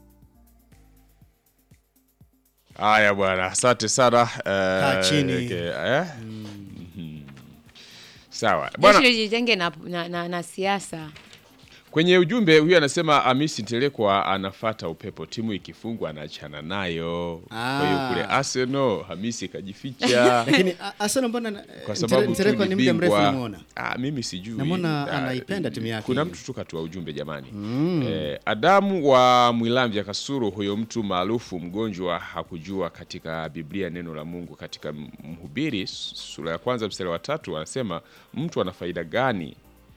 Haya bwana, asante sana. eh, chini. okay, eh? Mhm. Sawa bwana. Jeshi lijitenge na, na, na, na siasa. Kwenye ujumbe huyu anasema Hamisi Ntelekwa anafata upepo, timu ikifungwa anaachana nayo. Kwa hiyo Ah. kule Arsenal Hamisi kajificha Lakini a- Arsenal mbona na- kwa sababu tu Ntereko ni muda mrefu bingwa. nimeona. Ah, mimi sijui. Namwona Ah, anaipenda timu yake Kuna hiyo. mtu tu katua ujumbe jamani. Eh, Adamu wa Mwilamvya Kasuru, huyo mtu maarufu mgonjwa hakujua katika Biblia neno la Mungu katika Mhubiri sura ya kwanza mstari wa tatu anasema mtu ana faida gani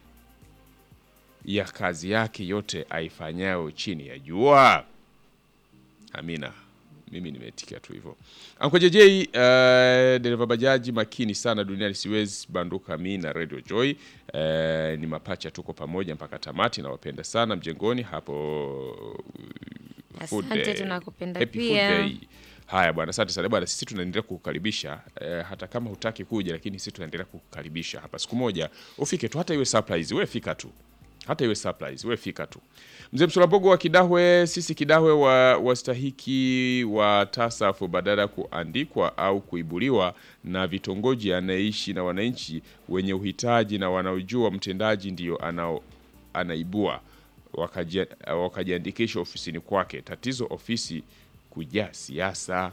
ya kazi yake yote aifanyayo chini ya jua? Amina. Mimi nimetikia tu hivyo. Anko JJ, uh, dereva bajaji makini sana duniani, siwezi banduka mi na Radio Joy. Uh, ni mapacha, tuko pamoja mpaka tamati, nawapenda sana mjengoni hapo. Food Asante, Day. tunakupenda Happy Food pia. Day. Haya bwana, asante sana bwana, sisi tunaendelea kukukaribisha eh, hata kama hutaki kuja, lakini sisi tunaendelea kukukaribisha hapa. Siku moja ufike tu, hata iwe surprise, wewe fika tu, hata iwe surprise, wewe fika tu. Mzee Msulabogo wa Kidahwe, sisi Kidahwe wa wastahiki wa tasafu badala ya kuandikwa au kuibuliwa na vitongoji, anaishi na wananchi wenye uhitaji na wanaojua mtendaji ndio anao anaibua wakaji- wakajiandikisha ofisini kwake. Tatizo ofisi kujaa siasa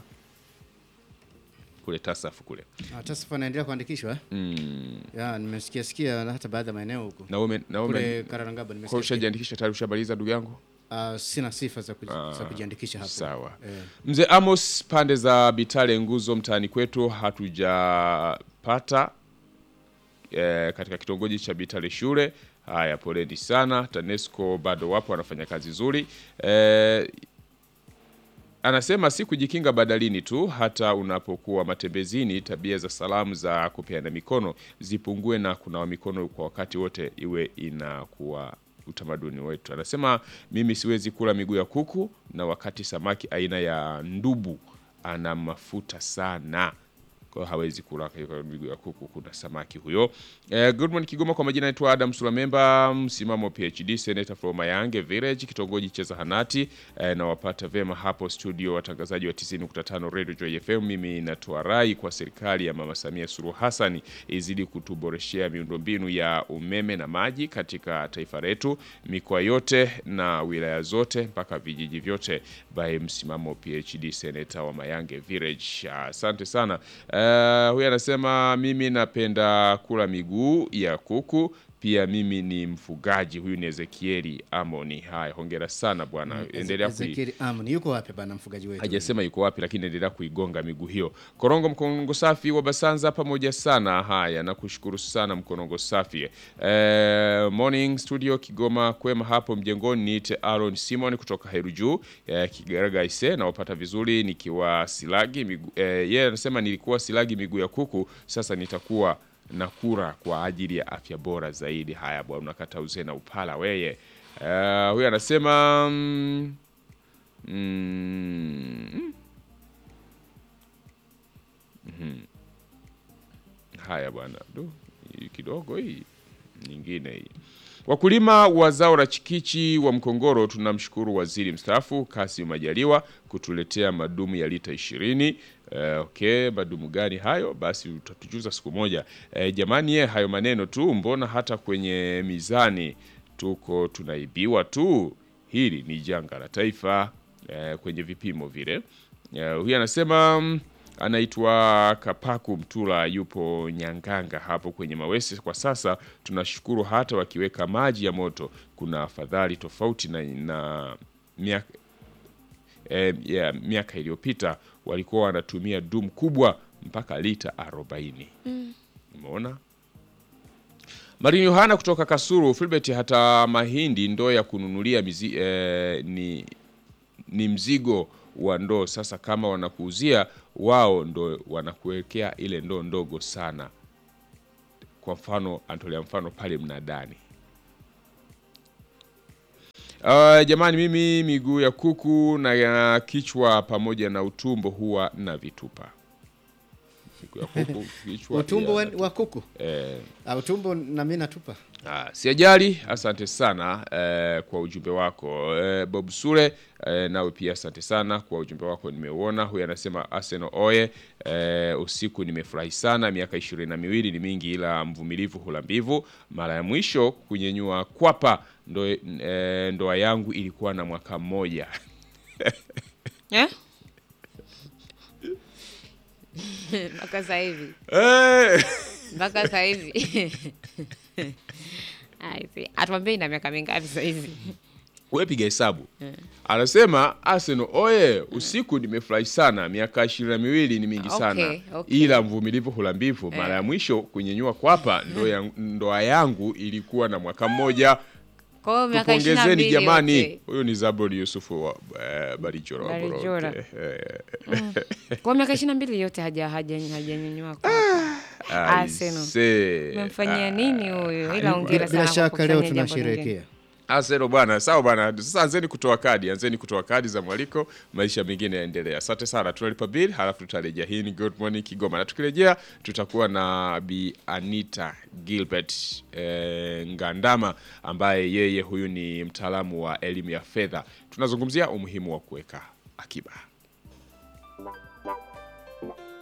kule tasafu kule Ah, TASAF anaendelea kuandikishwa eh? Ya, nimesikia sikia na hata baadhi ya maeneo huko. na ume, na ume, Kule Karangaba kwa nimesikia. ushajiandikisha tayari, ushamaliza ndugu yangu? Ah, sina sifa za, kuji, za kujiandikisha hapo. Sawa. Eh. Mzee Amos, pande za Bitale nguzo mtaani kwetu hatujapata eh, katika kitongoji cha Bitale shule. Haya, poleni sana. TANESCO bado wapo wanafanya kazi nzuri eh, anasema si kujikinga badalini tu, hata unapokuwa matembezini, tabia za salamu za kupeana mikono zipungue na kunawa mikono kwa wakati wote iwe inakuwa utamaduni wetu. Anasema mimi siwezi kula miguu ya kuku, na wakati samaki aina ya ndubu ana mafuta sana kwa hiyo hawezi kula kwa miguu ya kuku. Kuna samaki huyo. Eh, good morning Kigoma, kwa majina naitwa Adam Sulamemba, msimamo PhD, senator from Mayange Village, kitongoji cha Zahanati. Eh, nawapata vema hapo studio, watangazaji wa 90.5 Radio Joy FM. Mimi natoa rai kwa serikali ya Mama Samia Suluhu Hassan izidi kutuboreshea miundombinu ya umeme na maji katika taifa letu, mikoa yote na wilaya zote mpaka vijiji vyote. By msimamo PhD, senator wa Mayange Village. Asante sana. Uh, huyu anasema mimi napenda kula miguu ya kuku pia mimi ni mfugaji. Huyu ni Ezekieli Amoni. Haya, hongera sana bwana, endelea kui Ezekiel Amon yuko wapi bana mfugaji wetu? hajasema yuko wapi, lakini endelea kuigonga miguu hiyo. Korongo Mkonongo Safi wa Basanza, pamoja sana. Haya, nakushukuru sana Mkonongo Safi. Eh, morning studio Kigoma, kwema hapo mjengoni. Niite Aaron Simon kutoka Heru Juu eh, Kigaraga ise, nawapata vizuri nikiwa Silagi miguu eh, yeye anasema nilikuwa Silagi miguu ya kuku, sasa nitakuwa na kura kwa ajili ya afya bora zaidi. Haya bwana, unakata uzee na upala weye. Eh, huyu anasema mm, Mm. Mhm. Haya bwana, du hii kidogo hii nyingine hii. Wakulima wa zao la chikichi wa Mkongoro tunamshukuru waziri mstaafu Kassim Majaliwa kutuletea madumu ya lita ishirini. Eh, okay, madumu gani hayo? Basi utatujuza siku moja. Eh, jamani ye, hayo maneno tu, mbona hata kwenye mizani tuko tunaibiwa tu. Hili ni janga la taifa eh, kwenye vipimo vile. Eh, huyu anasema mm, anaitwa Kapaku Mtula, yupo Nyanganga hapo kwenye Mawese. Kwa sasa tunashukuru hata wakiweka maji ya moto kuna afadhali tofauti na, na miaka eh, ya miaka iliyopita walikuwa wanatumia dumu kubwa mpaka lita 40. Umeona? Marini Yohana kutoka Kasuru, Filbert, hata mahindi ndoo ya kununulia mizi, eh, ni, ni mzigo wa ndoo. Sasa kama wanakuuzia wao, ndo wanakuwekea ile ndoo ndogo sana. Kwa mfano, antolea mfano pale mnadani. Uh, jamani, mimi miguu ya kuku na ya kichwa pamoja na utumbo huwa na vitupa. Miguu ya kuku, kichwa, utumbo pia wa, wa kuku eh, Ah, utumbo na mimi natupa Ah, siajali, asante sana eh, kwa ujumbe wako eh, Bob Sule eh, nawe pia asante sana kwa ujumbe wako, nimeuona. Huyu anasema Arsenal oye, eh, usiku nimefurahi sana, miaka ishirini na miwili ni mingi, ila mvumilivu hula mbivu. Mara ya mwisho kunyenyua kwapa ndo, eh, ndoa yangu ilikuwa na mwaka mmoja Eh? mpaka sasa hivi Eh, mpaka sasa hivi I see. atuambie ina miaka mingapi sasa hivi we piga hesabu. Anasema Arsenal oye, usiku nimefurahi sana, miaka ishirini na miwili ni mingi sana Okay, okay. ila mvumilivu hula mbivu. Mara ya mwisho kunyenyua kwapa ndo ya- ndoa yangu ilikuwa na mwaka mmoja. kwa hiyo miaka ishirini na Tupongezeni mbili jamani. yote. Huyu ni Zaburi Yusufu wa eh, Barijora wa Barijora. Boroke. Eh, kwa hiyo miaka ishirini na mbili yote haja haja hajanyanyua kwa Arsenal. aise. Umemfanyia nini huyu? Ila hongera bila, sana bila kwa shaka leo kufanya jambo lingine. tunasherehekea Arsenal bwana, sawa bwana. Sasa anzeni kutoa kadi, anzeni kutoa kadi za mwaliko, maisha mengine yaendelea. Asante sana, tunalipa bill halafu tutarejea. Hii ni Good Morning Kigoma, na tukirejea tutakuwa na Bi Anita Gilbert eh, Ngandama ambaye yeye huyu ni mtaalamu wa elimu ya fedha. Tunazungumzia umuhimu wa kuweka akiba.